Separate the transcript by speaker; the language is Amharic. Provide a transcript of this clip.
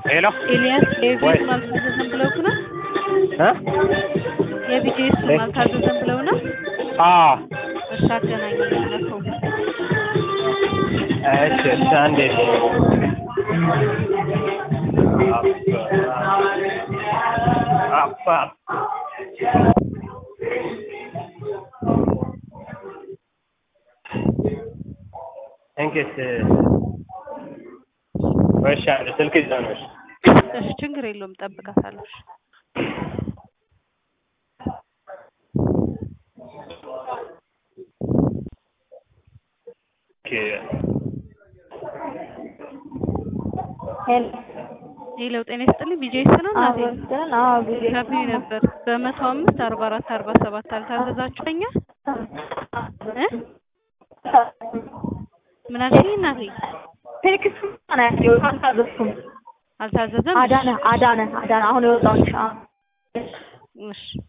Speaker 1: ሄሎ
Speaker 2: ኤልያስ
Speaker 1: ወይ
Speaker 2: የቪዲዮስ አልታዘዘም ብለውክ ነው?
Speaker 1: እ
Speaker 2: የቪዲዮስ አልታዘዘም ብለው ነው?
Speaker 1: አዎ
Speaker 2: እሺ አገናኘኝ ለሰው
Speaker 1: እሺ እሺ አንዴ አባ እንግዲህ ወይሽ አንድ ስልክ ይዘው ነው እሺ
Speaker 2: እሺ ችግር የለውም ጠብቃታለሁ። እሺ
Speaker 1: ኦኬ
Speaker 3: ሄሎ
Speaker 2: ሄሎ ጤና ይስጥልኝ ቪጂኤስ ነው እናቴ
Speaker 3: አወስተን አዎ ጊዜ
Speaker 2: ከቢዩ ነበር በመቶ አምስት አርባ አራት አርባ ሰባት አልታዘዛችሁኛ እ ምን አልሽኝ እናቴ
Speaker 3: ቴክስት ነው አልታዘዝኩም።
Speaker 2: አልታዘዘም
Speaker 3: አዳነ አዳነ አዳነ አሁን የወጣውን ሻ
Speaker 2: እሺ